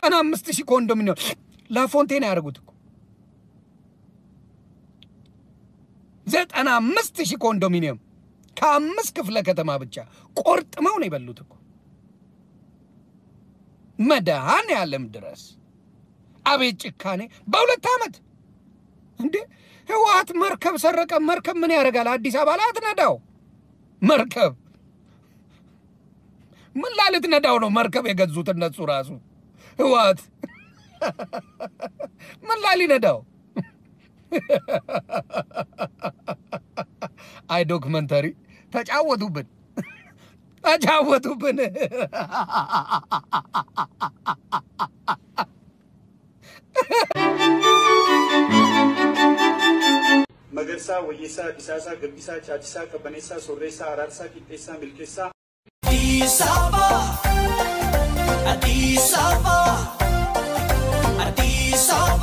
ዘጠና አምስት ሺህ ኮንዶሚኒየም ላፎንቴን ያደርጉት እኮ ዘጠና አምስት ሺህ ኮንዶሚኒየም ከአምስት ክፍለ ከተማ ብቻ ቆርጥመው ነው የበሉት እኮ መድኃኔ ዓለም ድረስ አቤት ጭካኔ! በሁለት ዓመት እንዴ! ህወሓት መርከብ ሰረቀ። መርከብ ምን ያደርጋል? አዲስ አበባ ላይ አትነዳው መርከብ ምን ላልት ነዳው ነው መርከብ የገዙት እነሱ ራሱ ህወሓት ምን ላሊ ነዳው? አይ ዶክመንተሪ ተጫወቱብን ተጫወቱብን። Magarsaa, Wayyeessaa, Disaasaa, Gabbisaa, Chaachisaa, Qabbaneessaa, Soorreessaa, Araarsaa, Qixxeessaa, Milkeessaa. አዲስ አበባ አዲስ አበባ አዲስ አበባ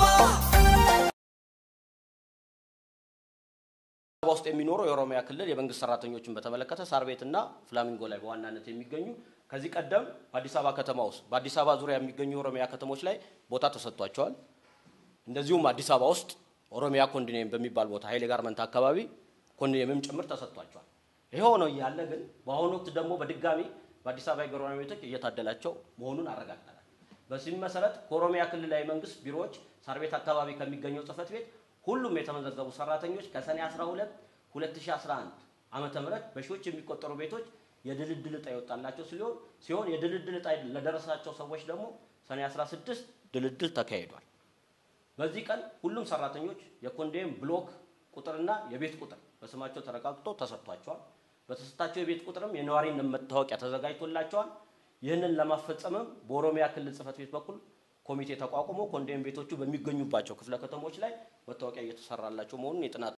አበባ ውስጥ የሚኖሩ የኦሮሚያ ክልል የመንግስት ሰራተኞችን በተመለከተ ሳር ቤትና ፍላሚንጎ ላይ በዋናነት የሚገኙ ከዚህ ቀደም በአዲስ አበባ ከተማ ውስጥ በአዲስ አበባ ዙሪያ የሚገኙ የኦሮሚያ ከተሞች ላይ ቦታ ተሰጥቷቸዋል። እንደዚሁም አዲስ አበባ ውስጥ ኦሮሚያ ኮንዶሚኒየም በሚባል ቦታ ኃይሌ ጋርመንት አካባቢ ኮንዶሚኒየምም ጭምር ተሰጥቷቸዋል። ይሄ ሆኖ እያለ ግን በአሁኑ ወቅት ደግሞ በድጋሚ በአዲስ አበባ የጎረቤት ቤቶች እየታደላቸው መሆኑን አረጋግጠናል። በዚህም መሰረት ከኦሮሚያ ክልላዊ መንግስት ቢሮዎች ሳር ቤት አካባቢ ከሚገኘው ጽህፈት ቤት ሁሉም የተመዘገቡ ሰራተኞች ከሰኔ 12 2011 ዓመተ ምህረት በሺዎች የሚቆጠሩ ቤቶች የድልድል ዕጣ የወጣላቸው ሲሆን ሲሆን የድልድል ዕጣ ለደረሳቸው ሰዎች ደግሞ ሰኔ 16 ድልድል ተካሂዷል። በዚህ ቀን ሁሉም ሰራተኞች የኮንዶሚኒየም ብሎክ ቁጥርና የቤት ቁጥር በስማቸው ተረጋግጦ ተሰጥቷቸዋል። በተሰጣቸው የቤት ቁጥርም የነዋሪነት መታወቂያ ተዘጋጅቶላቸዋል። ይህንን ለማስፈጸምም በኦሮሚያ ክልል ጽህፈት ቤት በኩል ኮሚቴ ተቋቁሞ ኮንዶሚኒየም ቤቶቹ በሚገኙባቸው ክፍለ ከተሞች ላይ መታወቂያ እየተሰራላቸው መሆኑን የጥናት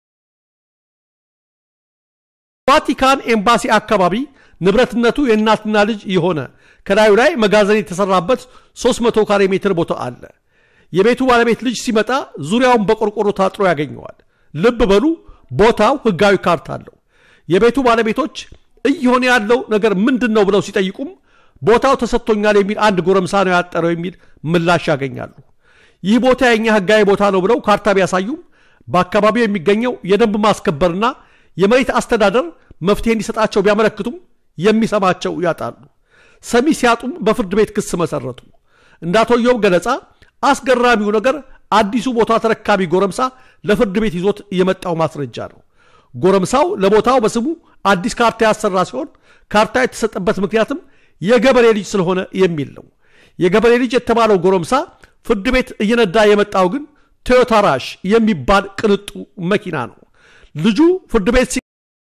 ቫቲካን ኤምባሲ አካባቢ ንብረትነቱ የእናትና ልጅ የሆነ ከላዩ ላይ መጋዘን የተሰራበት 300 ካሬ ሜትር ቦታ አለ። የቤቱ ባለቤት ልጅ ሲመጣ ዙሪያውን በቆርቆሮ ታጥሮ ያገኘዋል። ልብ በሉ ቦታው ህጋዊ ካርታ አለው። የቤቱ ባለቤቶች እየሆነ ያለው ነገር ምንድን ነው ብለው ሲጠይቁም ቦታው ተሰጥቶኛል የሚል አንድ ጎረምሳ ነው ያጠረው የሚል ምላሽ ያገኛሉ። ይህ ቦታ የኛ ህጋዊ ቦታ ነው ብለው ካርታ ቢያሳዩም በአካባቢው የሚገኘው የደንብ ማስከበርና የመሬት አስተዳደር መፍትሄ እንዲሰጣቸው ቢያመለክቱም የሚሰማቸው ያጣሉ። ሰሚ ሲያጡም በፍርድ ቤት ክስ መሰረቱ። እንደ አቶ ኢዮብ ገለጻ አስገራሚው ነገር አዲሱ ቦታ ተረካቢ ጎረምሳ ለፍርድ ቤት ይዞት የመጣው ማስረጃ ነው። ጎረምሳው ለቦታው በስሙ አዲስ ካርታ ያሰራ ሲሆን ካርታ የተሰጠበት ምክንያትም የገበሬ ልጅ ስለሆነ የሚል ነው። የገበሬ ልጅ የተባለው ጎረምሳ ፍርድ ቤት እየነዳ የመጣው ግን ቶዮታ ራሽ የሚባል ቅንጡ መኪና ነው። ልጁ ፍርድ ቤት ሲ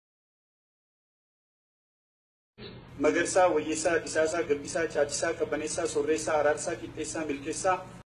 Magarsaa, Wayyeessaa, Disaasaa, Gabbisaa, Chaachisaa, Qabbaneessaa, Soorreessaa, Araarsaa, Qixxeessaa, Milkeessaa.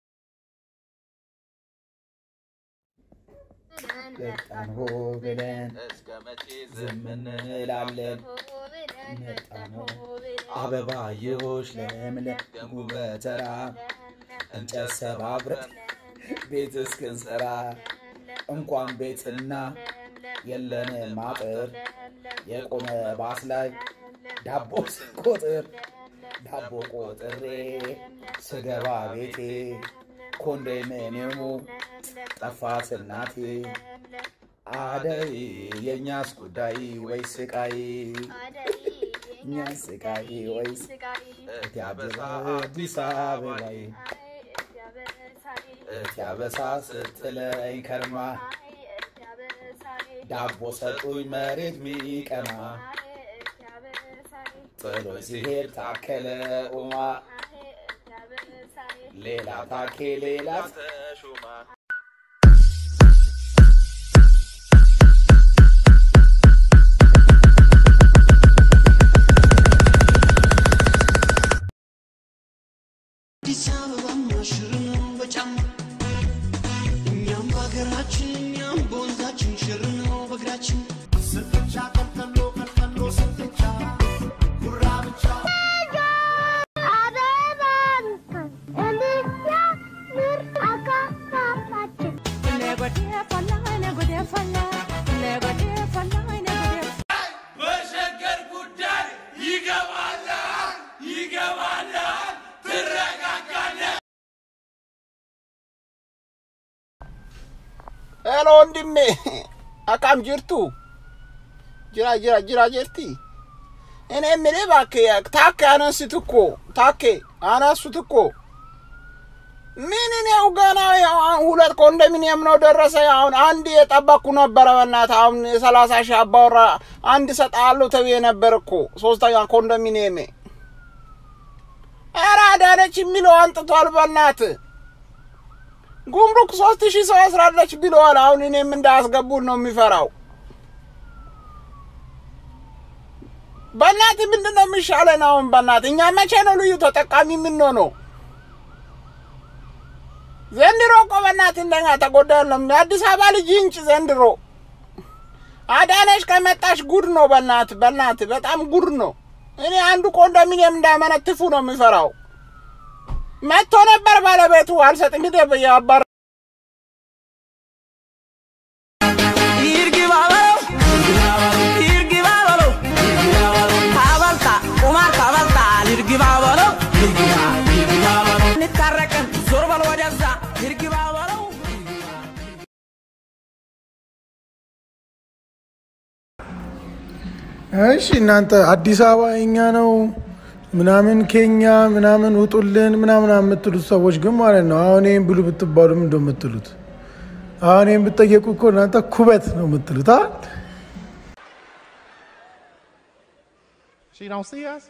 መጣን ሆ ብለን ዝም እንላለን። መጣን ሆ አበባየሆሽ ለምለም ጉበተራ እንጨት ሰባብረን ቤት እስክንሰራ እንኳን ቤትና የለንም አጥር የቆመ ባስ ላይ ዳቦ ስቆጥር ዳቦ ቆጥሬ ስገባ ቤቴ ኮንዶሚኒየሙ ጠፋት እናቴ። አደይ የእኛስ ጉዳይ ወይ ስቃይ እኛስ ስቃይ ወይስ እቲ አበባ አዲስ አበባይ እቲ አበሳ ስትለኝ ከርማ ዳቦ ሰጡኝ መሬት ሚቀማ ጥሎኝ ሲሄድ ታከለ ኡማ ሌላ ታኬ ሌላ ተሹማ አዲስ አበባ ሽር ነው በጫማ እኛም በሀገራችን እኛም በወንዛችን ሽር ነው በእግራችን ስትቻ ቀልቀሎ ቀልቀሎ ስትቻ ጉራ ብቻ በሸገር ጉዳይ ይገባል ይገባል ትረጋጋለህ ሄሎ ወንድሜ አካም ጅርቱ ጅራ ጅራ ጅራ ጅርቲ እኔ የምልህ እባክህ ታኬ አነሱት እኮ ታኬ አነሱት እኮ ምን እኔው ገና ያው አሁን ሁለት ኮንዶሚኒየም ነው ደረሰ። አሁን አንድ የጠበቅኩ ነበረ። በእናትህ አሁን የሰላሳ ሺህ አባወራ አንድ እሰጥሃለሁ ተብዬ ነበር እኮ ሶስተኛ ኮንዶሚኒየሜ። ኧረ አዳነች የሚለው አንጥቷል። በእናትህ ጉምሩክ ሶስት ሺህ ሰው አስራለች ብለዋል። አሁን እኔም እንዳያስገቡን ነው የሚፈራው። በእናትህ ምንድን ነው የሚሻለን አሁን? በእናትህ እኛ መቼ ነው ልዩ ተጠቃሚ የምንሆነው? ዘንድሮ እኮ በእናትህ እንደኛ ተጎዳ የለም። የአዲስ አበባ ልጅ እንጭ ዘንድሮ አዳነች ከመጣች ጉድ ነው። በእናትህ በእናትህ በጣም ጉድ ነው። እኔ አንዱ ኮንዶሚኒየም እንዳመነትፉ ነው የሚፈራው። መጥቶ ነበር ባለቤቱ አልሰጥም ሂድ ብዬ አባረ እሺ እናንተ አዲስ አበባ የኛ ነው ምናምን ኬኛ ምናምን ውጡልን ምናምን የምትሉት ሰዎች ግን ማለት ነው አሁን ይህን ብሉ ብትባሉ ምን እንደው የምትሉት? አሁን ይህን ብትጠየቁ እኮ እናንተ ኩበት ነው የምትሉት። አ She don't see us?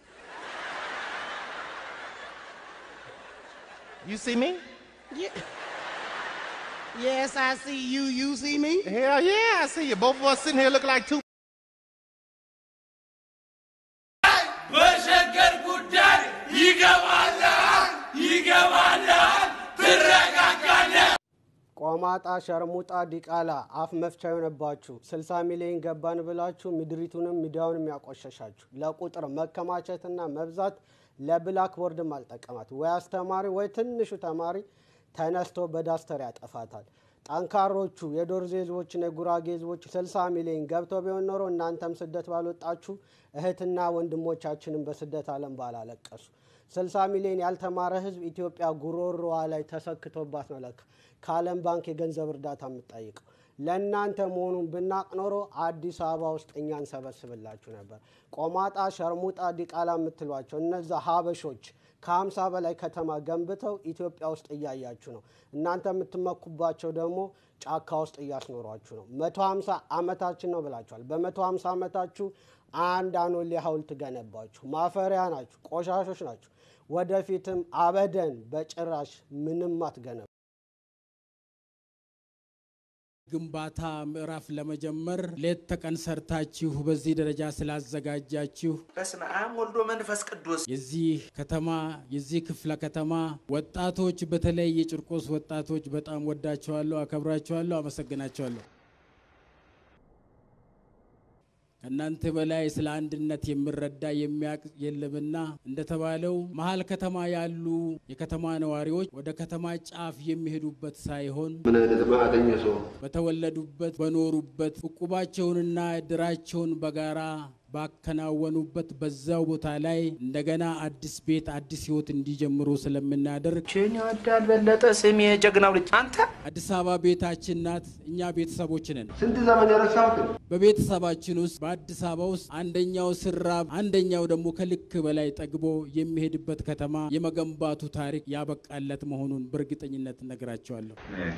You see me? Yes, I see you. You see me? Hell yeah, I see you. Both of us sitting here look like two. በሸገር ጉዳይ ይገባላል ይገባላል ትረጋጋለህ። ቆማጣ ሸርሙጣ ዲቃላ አፍ መፍቻ የሆነባችሁ 60 ሚሊዮን ገባን ብላችሁ ምድሪቱንም ሚዲያውንም ያቆሸሻችሁ ለቁጥር መከማቸትና መብዛት ለብላክቦርድም አልጠቀማት ወይ አስተማሪ ወይ ትንሹ ተማሪ ተነስቶ በዳስተር ያጠፋታል። ጠንካሮቹ የዶርዜ ህዝቦችና የጉራጌ ህዝቦች 60 ሚሊዮን ገብተው ቢሆን ኖሮ እናንተም ስደት ባልወጣችሁ እህትና ወንድሞቻችንም በስደት ዓለም ባላለቀሱ። 60 ሚሊዮን ያልተማረ ህዝብ ኢትዮጵያ ጉሮሮዋ ላይ ተሰክቶባት ነው ለካ ከዓለም ባንክ የገንዘብ እርዳታ የምትጠይቀው። ለእናንተ መሆኑን ብናቅ ኖሮ አዲስ አበባ ውስጥ እኛ እንሰበስብላችሁ ነበር። ቆማጣ፣ ሸርሙጣ፣ ዲቃላ የምትሏቸው እነዛ ሀበሾች ከሀምሳ በላይ ከተማ ገንብተው ኢትዮጵያ ውስጥ እያያችሁ ነው። እናንተ የምትመኩባቸው ደግሞ ጫካ ውስጥ እያስኖሯችሁ ነው። መቶ ሀምሳ ዓመታችን ነው ብላችኋል። በመቶ ሀምሳ ዓመታችሁ አንድ አኖሌ ሐውልት ገነባችሁ። ማፈሪያ ናችሁ፣ ቆሻሾች ናችሁ። ወደፊትም አበደን በጭራሽ ምንም አትገነቡ። ግንባታ ምዕራፍ ለመጀመር ሌት ተቀን ሰርታችሁ በዚህ ደረጃ ስላዘጋጃችሁ በስመ አብ ወልዶ መንፈስ ቅዱስ የዚህ ከተማ የዚህ ክፍለ ከተማ ወጣቶች በተለይ የጭርቆስ ወጣቶች በጣም ወዳቸዋለሁ፣ አከብራቸዋለሁ፣ አመሰግናቸዋለሁ። ከእናንተ በላይ ስለ አንድነት የሚረዳ የሚያውቅ የለምና እንደተባለው መሀል ከተማ ያሉ የከተማ ነዋሪዎች ወደ ከተማ ጫፍ የሚሄዱበት ሳይሆን ምን አይነት ማዕተኛ ሰው በተወለዱበት በኖሩበት ዕቁባቸውንና እድራቸውን በጋራ ባከናወኑበት በዛው ቦታ ላይ እንደገና አዲስ ቤት አዲስ ህይወት እንዲጀምሩ ስለምናደርግ ችን ይወዳል በለጠ ስሜ ጀግናው ልጅ አንተ አዲስ አበባ ቤታችን ናት። እኛ ቤተሰቦች ነን። ስንት ዘመን የረሳሁት በቤተሰባችን ውስጥ በአዲስ አበባ ውስጥ አንደኛው ስራብ፣ አንደኛው ደግሞ ከልክ በላይ ጠግቦ የሚሄድበት ከተማ የመገንባቱ ታሪክ ያበቃለት መሆኑን በእርግጠኝነት እነግራቸዋለሁ።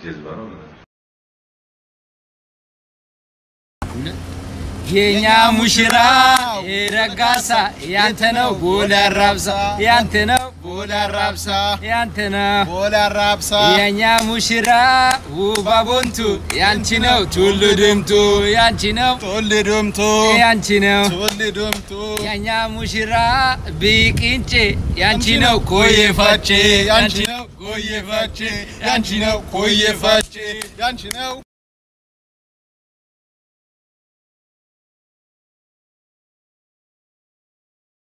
የኛ ሙሽራ ረጋሳ ያንተ ነው ቦላ ራብሳ ያንተ ነው ቦላ ራብሳ ያንተ ነው ቦላ ራብሳ የኛ ሙሽራ ውባ ቦንቱ ያንቺ ነው ቱሉ ድምቱ ያንቺ ነው ቱሉ ድምቱ ያንቺ ነው ቱሉ ድምቱ የኛ ሙሽራ ቢቅንጬ ያንቺ ነው ኮዬ ፋቼ ያንቺ ነው ኮዬ ፋቼ ያንቺ ነው ኮዬ ፋቼ ያንቺ ነው